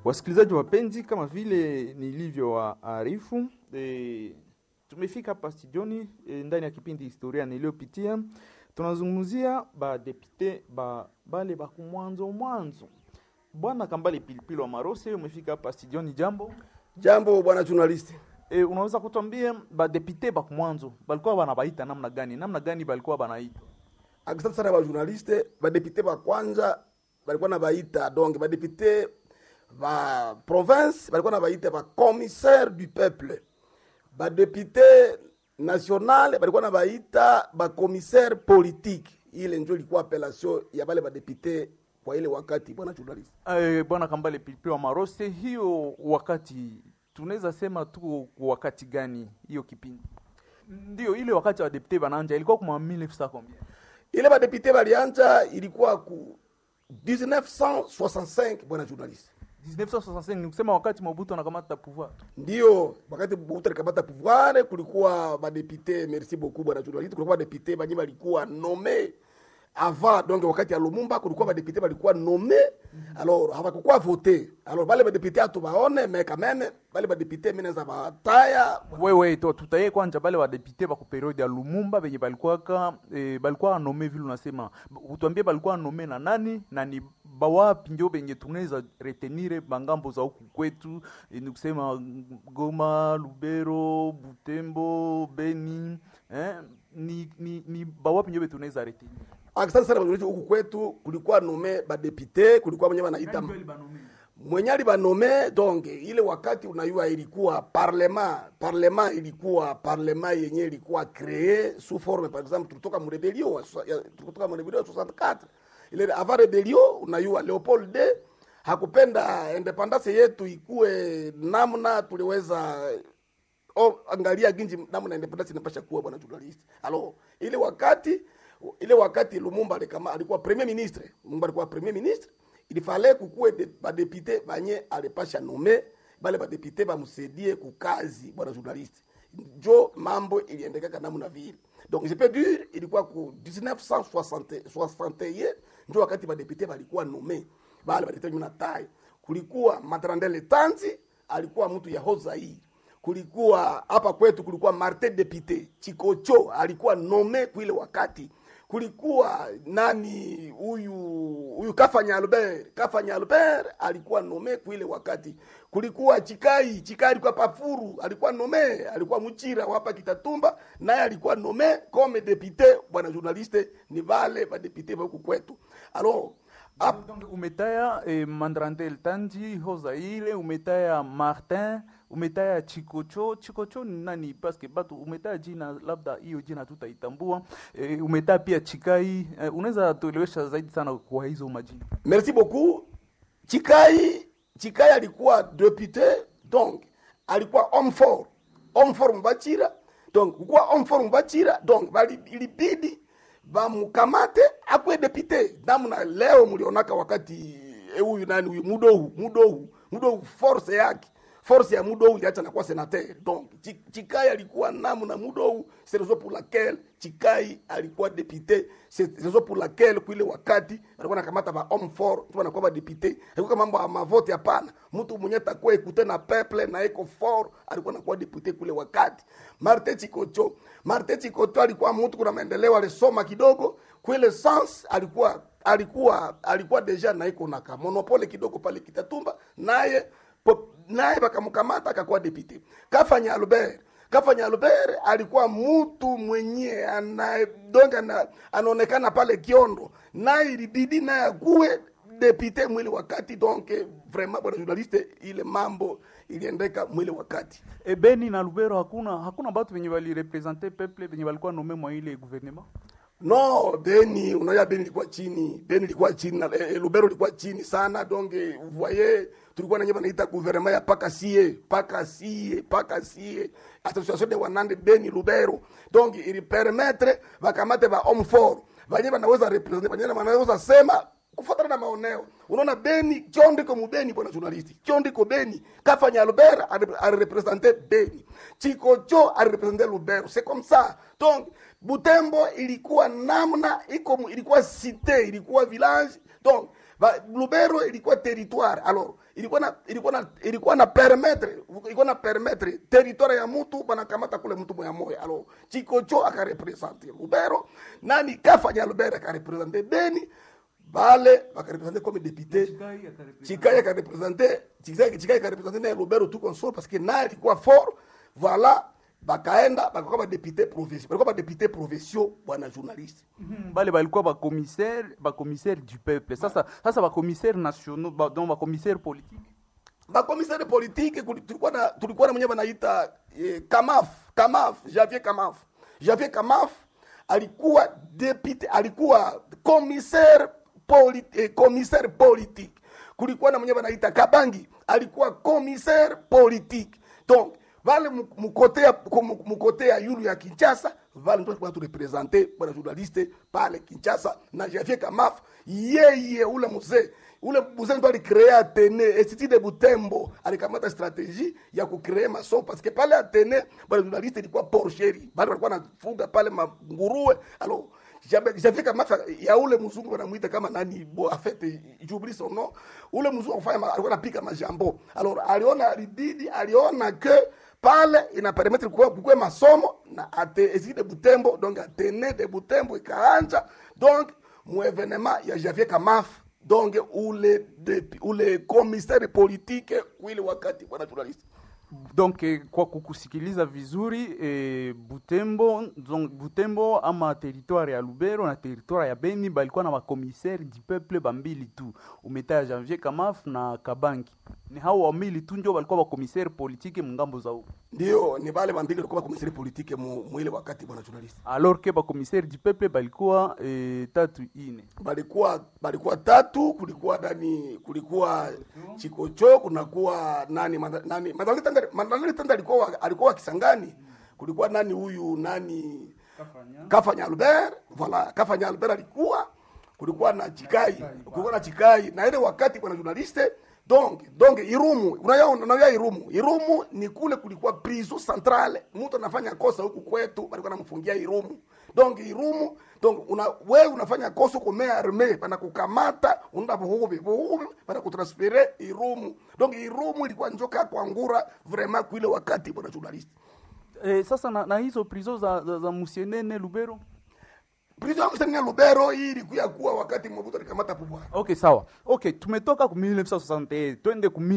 Wasikilizaji wapenzi, kama vile nilivyowaarifu e, tumefika hapa studioni e, ndani ya kipindi historia niliyopitia, tunazungumzia badepute ba bale bakumwanzo mwanzo. Bwana Kambale Pilipili wa Marose, umefika hapa studioni, jambo Jambo bwana journalist. e, unaweza kutuambia badepute bakumwanzo balikuwa banabaita namna gani? Namna gani balikuwa banaita? Asante sana ba journaliste, ba député ba kwanza balikuwa na baita donc ba député ba province balikuwa na baita ba commissaire du peuple. Ba député national balikuwa na baita ba commissaire politique. Ile ndio ilikuwa appellation ya bale ba député kwa ile wakati bwana journalist. E, Bwana Kambale Pilipili wa Marose, hiyo wakati tunaweza sema tu kwa wakati gani hiyo kipindi? Ndio ile wakati wa depute bananja ilikuwa kuma 1900 combien? Ile ba député balianza ilikuwa ku 1965 bwana journalist. 1965 ni kusema wakati Mobutu anakamata pouvoir. ndio wakati Mobutu alikamata pouvoir, kulikuwa badepute, merci beaucoup bwana journaliste, kulikuwa badepute banye balikuwa nome avant donc wakati ya Lumumba kulikuwa badepute balikuwa nome alors hawakukuwa vote alors bale badepute atubaone mais quand même bale badepute mimi naweza bataya Wewe to tutaye kwanja bale wa depute ba ku periode ya Lumumba benye balikuwa ka e, balikuwa nome vile unasema. Utuambie balikuwa nome na nani na ni bawapi ndio benye tunaweza retenire bangambo za huku kwetu e, ni kusema Goma, Lubero, Butembo, Beni eh, ni, ni, ni bawapi ndio tunaweza retenire Asante sana bwana huku kwetu kulikuwa nome badepute, kulikuwa mwenye wanaita mwenye alibanome donc ile wakati unayua ilikuwa parlement parlement ilikuwa parlement yenye ilikuwa cree sous forme par exemple tulitoka mu rebellion wa so- ya- tulitoka mu rebellion ya 64 ile avant rebellion unayua Leopold de hakupenda independence yetu ikue namna tuliweza oh, angalia ginji namna independence inapasha kuwa bwana journalist alors ile wakati ile wakati Lumumba alikama alikuwa premier ministre Lumumba alikuwa premier ministre il fallait kukuwe de, badepute banye alipasha nome bale badepute bamsaidie kukazi bwana journalist njo mambo iliendekaka namna vile donc je peux dire ilikuwa ku 1961 njo wakati badepute balikuwa nome bale badepute na tai kulikuwa Matrandele Tanzi alikuwa mtu ya Hozaii kulikuwa hapa kwetu kulikuwa Martin Depute Chikocho alikuwa nome kuile wakati kulikuwa nani huyu huyu Kafanya Albert Kafanya Albert alikuwa nome kuile wakati kulikuwa Chikai Chikai alikuwa Pafuru alikuwa nome alikuwa Muchira hapa Kitatumba naye alikuwa nome comme député bwana journaliste ni vale ba député ba huku kwetu alors hap- Donc umetaya eh, Mandrandel Tanji Hozaile, umetaya Martin, umetaya Chikocho. Chikocho ni nani? Paske batu umetaya jina, labda hiyo jina tutaitambua. Eh, umetaya pia Chikai. Eh, unaweza tuelewesha zaidi sana kwa hizo majina? Merci beaucoup. Chikai, Chikai alikuwa député, donc alikuwa homme fort. Homme fort Mbachira. Donc kukuwa homme fort Mbachira, donc bali ilibidi bamukamate akwe député. Namna leo mlionaka wakati eh, huyu nani huyu Mudohu, Mudohu, Mudohu force yake force ya Mudohu iliacha nakuwa senateur. Donc Chi- Chikai alikuwa namna Mudohu, c'est raison pour laquelle Chikai alikuwa député, c'est raison pour laquelle kuile wakati alikuwa nakamata ba homme fort, tu anakuwa ba député. Alikuwa mambo ya mavote hapana. Mtu mwenye takuwa ekute na peuple na eko fort alikuwa nakuwa député kule wakati. Martin Chikocho, Martin Chikocho alikuwa mtu kuna maendeleo alisoma kidogo, kuile sens alikuwa alikuwa alikuwa deja na iko na ka monopole kidogo pale Kitatumba naye po- naye bakamkamata akakuwa deputy. Kafanya Albert Kafanya Albert alikuwa mtu mwenye ana donga na anaonekana pale Kiondo, naye ilibidi naye akuwe deputy mwili wakati. Donc vraiment bwana journaliste, ile mambo iliendeka mwili wakati. E, Beni na Lubero hakuna hakuna batu benye balirepresente peuple benye balikuwa nome mwa ile gouvernement. No, Beni, unaona Beni ilikuwa chini. Beni ilikuwa chini na eh, Lubero ilikuwa chini sana. Donc eh, vous voyez, tulikuwa na nyema naita gouvernement ya paka sie, paka sie, paka sie. Association de Wanande Beni Lubero. Donc ili permettre bakamate ba homme fort. Banye banaweza represent, banye banaweza sema kufuatana na maoneo. Unaona Beni, Chondiko mubeni bwana journalisti. Chondiko Beni, Kafanya Albert alirepresente Beni. Chikocho alirepresente Lubero. C'est comme ça. Donc Butembo ilikuwa namna iko ilikuwa cité, ilikuwa village. Donc Va- lubero ilikuwa territoire alors ilikuwa na ilikuwa na ilikuwa na permettre ilikuwa na permettre territoire ya mtu banakamata kule mtu moya moya alors chikocho akarepresente lubero nani kafanya lubero akarepresente beni bale bakarepresente comme député chikai akarepresente chikai chikai akarepresente na lubero tout console parce que naye alikuwa fort voilà bakaenda bakakuwa badepute provinci balikuwa badepute provinciaux bwana journaliste Mhm, bale balikuwa bakomissaire bakomissaire du peuple sasa sasa bakomissaire nationaux ba, donc bakomissaire politique bakomisari politike kuli- tulikuwa na tulikuwa na mwenyewe wanaita eh, kamaf kamaf javier kamaf javier kamaf alikuwa depute alikuwa commissaire poli, eh, commissaire politique kulikuwa na mwenyewe wanaita kabangi alikuwa commissaire politique donc vale mu- mukote ya mu- mukote ya yulu ya kinshasa vale ndio kwa turepresente bwana journaliste pale kinshasa na javier kamaf yeye ule mzee ule mzee ndo alicrea Atene institut de Butembo, alikamata strategie ya kucrea maso parce que pale Atene bale journaliste ilikuwa porcheri, bale walikuwa nafuga pale manguruwe alors j'avais kama ya ule mzungu wanamuita kama nani bo en fait j'oublie son nom ule mzungu afanya ma- alikuwa anapika majambo alors aliona alibidi aliona que pale ina permettre kuwe kuwe masomo na ate institut de Butembo donc Atene de Butembo ikaanja donc mu evenement ya Javier Kamaf donc ule depi, ule commissaire politique kwile wakati bwana journalist donc eh, kwa kukusikiliza vizuri eh, butembo donc butembo ama territoire ya lubero na territoire ya beni balikuwa na bakomissaire du peuple bambili tu umetaja janvier kamaf na kabangi ni hao wambili tu ndio balikuwa bakomissaire politique mungambo za huko ndio ni bale bambili walikuwa commissaire politique mu, mu ile wakati bwana journalist alors que bakomissaire du peuple balikuwa eh, tatu ine balikuwa balikuwa tatu kulikuwa nani kulikuwa chikocho kunakuwa nani Manda- nani Mandalori Tanda- Mandalori Tanda alikuwa alikuwa Kisangani kulikuwa nani huyu nani Kafanya Albert voilà Kafanya Albert alikuwa kulikuwa na Chikai kulikuwa na Chikai na ile wakati bwana journaliste donc donc Irumu unayaona unayaa Irumu Irumu ni kule kulikuwa prison centrale mtu anafanya kosa huku kwetu balikuwa namfungia Irumu donc Irumu donc una wewe unafanya kosa uko mea arme bana kukamata unaenda vuhubi vuhubi bana kutransfere Irumu donc Irumu ilikuwa njoka kwa ngura vraiment kuile wakati bwana journaliste eh, sasa na, na hizo prison za, za, za musienene lubero prison ya Msenia Lubero hii ilikuwa kuwa wakati Mobutu alikamata pouvoir okay sawa okay tumetoka ku 1961 twende ku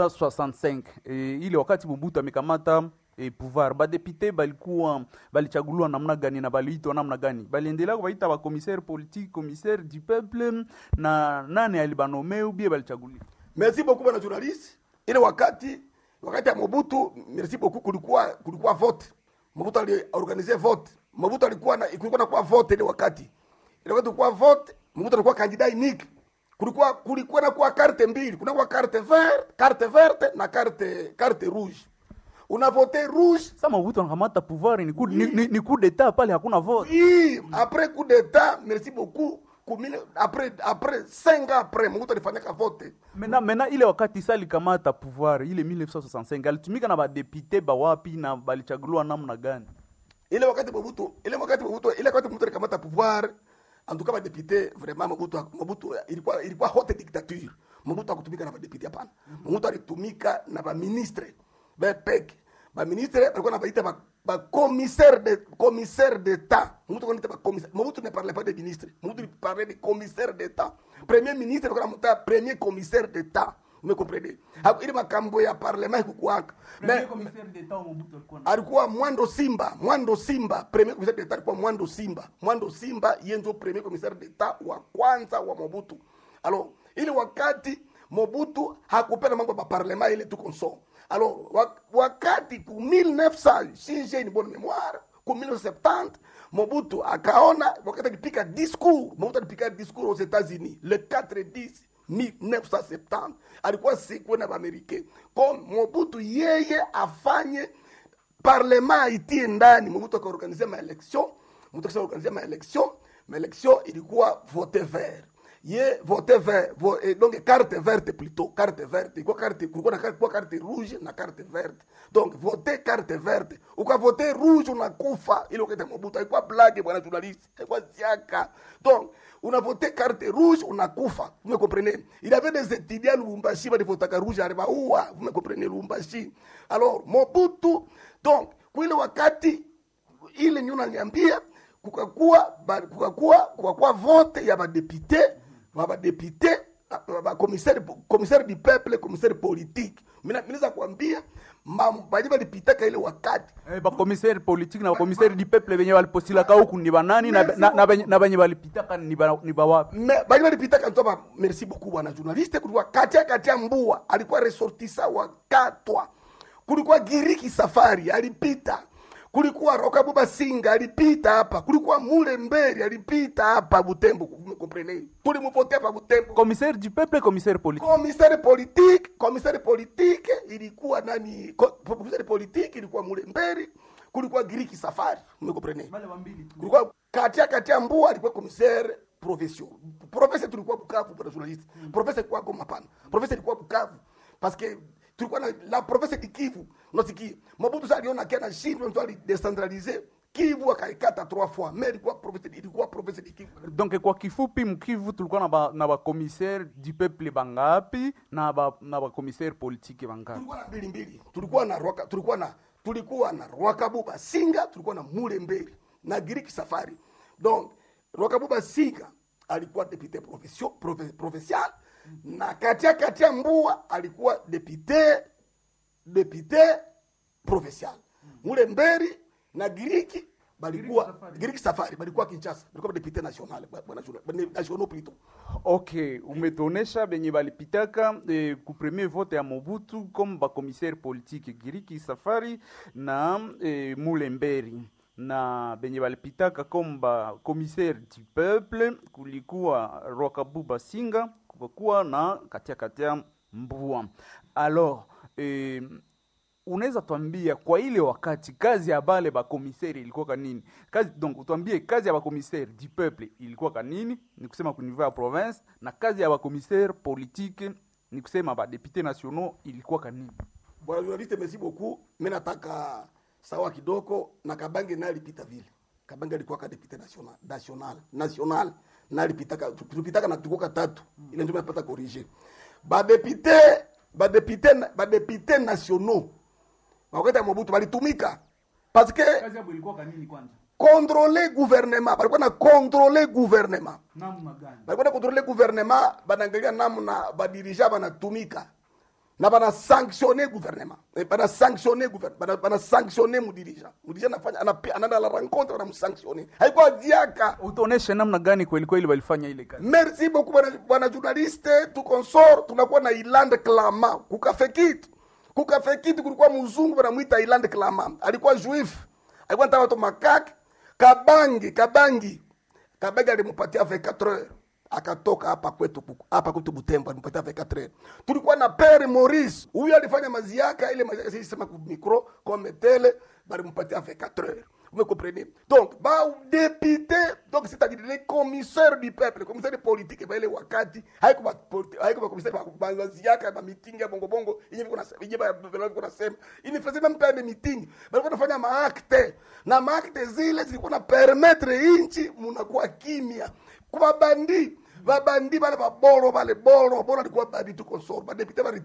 1965 e, ile wakati mobutu amekamata e, pouvoir badepute balikuwa balichaguliwa namna gani na baliitwa namna gani baliendelea kubaita bakomissaire politique commissaire du peuple na nane alibanome ubie balichaguliwa merci beaucoup bwana journaliste ile wakati wakati ya Mobutu merci beaucoup kulikuwa kulikuwa vote Mobutu aliorganize vote Mobutu alikuwa na kulikuwa na kwa vote ile wakati ile wakati kulikuwa vote Mobutu alikuwa candidat unique kulikuwa kulikuwa na kwa carte mbili kuna kwa carte verte carte verte na carte carte rouge una vote rouge sa mobutu anakamata pouvoir ni coup, ni, ni, ni coup d'etat pale hakuna vote Oui, après coup d'état, merci beaucoup. Kumile, après après 5 ans après, Mobutu alifanyaka vote. mena mena ile wakati sa alikamata pouvoir ile 1965 alitumika na badepute bawapi na balichaguliwa namna gani Ile wakati Mobutu, ile wakati Mobutu, ile wakati Mobutu alikamata pouvoir, en tout cas ba député vraiment Mobutu Mobutu ilikuwa ilikuwa haute dictature. Mobutu hakutumika na ba député hapana. Mobutu alitumika na ba ministre. Ba pek. Ba ministre walikuwa na baita ba, ba commissaire de commissaire d'état. Mobutu anaita ba commissaire. Mobutu ne parlait pas de ministre. Mobutu il parlait de commissaire d'état. Premier ministre alikuwa anamuita premier commissaire d'état. Vous me comprenez? Hapo ile makambo ya parlement ikukuaka. Mais alikuwa Mwando Simba, Mwando Simba, premier commissaire d'etat alikuwa Mwando Simba. Mwando Simba yeye ndio premier commissaire d'etat wa kwanza wa Mobutu. Alors, ile wakati Mobutu hakupenda mambo ya parlement ile tu konso. Alors, wa- wakati ku 1900 si j'ai une bonne mémoire, ku 1970 Mobutu akaona wakati alipika discours, Mobutu alipika discours aux États-Unis le 4 10 1970 alikuwa siku na Amerika. Kwa Mobutu yeye afanye parlement itie ndani Mobutu akaorganize maelection Mobutu akaorganize maelection maelection ilikuwa vote vert ye vote vert vo, eh, donc carte verte plutôt carte verte ilikuwa carte kulikuwa na kulikuwa carte rouge na carte verte donc vote carte verte ukavote rouge unakufa ile ukete Mobutu haikuwa blague bwana journaliste haikuwa ziaka donc unavote carte rouge unakufa vous me comprenez il y avait des étudiants à Lubumbashi balivotaka rouge alibaua vous me comprenez Lubumbashi alors Mobutu donc kwile wakati ile nyo naniambia kukakuwa ba- kukakuwa kukakuwa vote ya badepute ba badepute bakomissaire commissaire du peuple commissaire politique mina minaweza kuambia baje balipitaka ile wakati Eh, bakomisere politiki na bakomisere di peuple benye balipostilaka huku ni banani na, na, na, benye- na benye balipitaka ni ba- ni bawapi Me- baje balipitaka ntoba merci beaucoup bwana journaliste kulikuwa katia katia mbua alikuwa resortisa wa katwa kulikuwa giriki safari alipita kulikuwa rokabuba singa alipita hapa kulikuwa mule mberi alipita hapa butembo comprene tulimupotea pa butembo commissaire du peuple commissaire politique commissaire politique commissaire politique ilikuwa nani ko- commissaire politique ilikuwa mule mberi kulikuwa giriki safari umekomprene kulikuwa katia katia mbua alikuwa commissaire profession professeur tulikuwa bukavu bwana journaliste professeur ilikuwa goma pana professeur ilikuwa bukavu parce que tulikuwa na la professeur di kivu unasikia mabutu sasa aliona kia na shindwa mtu alidecentraliser kivu akaikata trois fois mais ilikuwa professeur ilikuwa professeur di kivu donc kwa kifupi mkivu tulikuwa na ba, na bakomissaire du peuple bangapi na ba, na bakomissaire politique bangapi tulikuwa na mbili mbili tulikuwa na rwaka tulikuwa na tulikuwa na rwakabuba singa tulikuwa na mule mbeli na giriki safari donc rwakabuba singa alikuwa depute profession profe, provincial na katia katia mbua alikuwa depute depute provincial mule mberi na giriki balikuwa giriki safari balikuwa kinshasa balikuwa depute national bwana journal- national plutôt ok umetuonesha benye balipitaka eh, ku premier vote ya mobutu comme bakomissaire politique giriki safari na eh, mulemberi na benye balipitaka comme bakomissaire du peuple kulikuwa rwakabuba singa kukakuwa na katia katia mbua alors eh, unaweza tuambia kwa ile wakati kazi ya bale bakomiseri ilikuwa kanini kazi donc utwambie kazi ya bakomiseri du peuple ilikuwa kanini ni kusema ku niveau ya province na kazi ya bakomiseri politique ni kusema badepute nationaux ilikuwa kanini bwana journaliste merci beaucoup mi nataka sawa kidogo na kabange naye alipita vile kabange alikuwa ka depute national national national na alipitaka tulipitaka na tukoka tatu ile ndio napata corriger badepute badepute badepute nationaux wakati ya Mobutu balitumika parce que kazi yabo ilikuwa kanini kwanza contrôler gouvernement balikuwa na contrôler gouvernement namna gani balikuwa na contrôler gouvernement banaangalia namna badirija banatumika na bana sanctionner gouvernement Eh, bana sanctionner gouvernement bana, bana sanctionner mudirija mudirija anafanya anapi- anaenda la rencontre banamsanctionner haikuwa diaka utaoneshe namna gani kweli kweli walifanya ile kazi merci beaucoup bwana- bwana journaliste tu consort tunakuwa na iland clama kukafe kitu kukafe kitu kulikuwa mzungu banamwita iland clama alikuwa juif alikuwa nataka watu makake kabangi kabangi kabangi alimpatia 24 heures akatoka hapa kwetu Buku- hapa kwetu Butembo alimpatia 24 heures tulikuwa na pere Maurice huyu alifanya maziaka ile maziaka sisi sema ku micro comme tele balimpatia 24 heures vous me comprenez donc ba député donc c'est-à-dire les commissaires du peuple les commissaires politiques ba ile wakati haiko ba politi- haiko ba commissaire ba maziaka ba meeting ya bongo bongo yenye viko na yenye ba viko na sema ini faisait même pas de meeting balikuwa nafanya maakte na maakte zile zilikuwa na permettre inchi munakuwa kimya kwa bandi babandi bale baboro bale boro boro alikuwa bandi tu consort badepute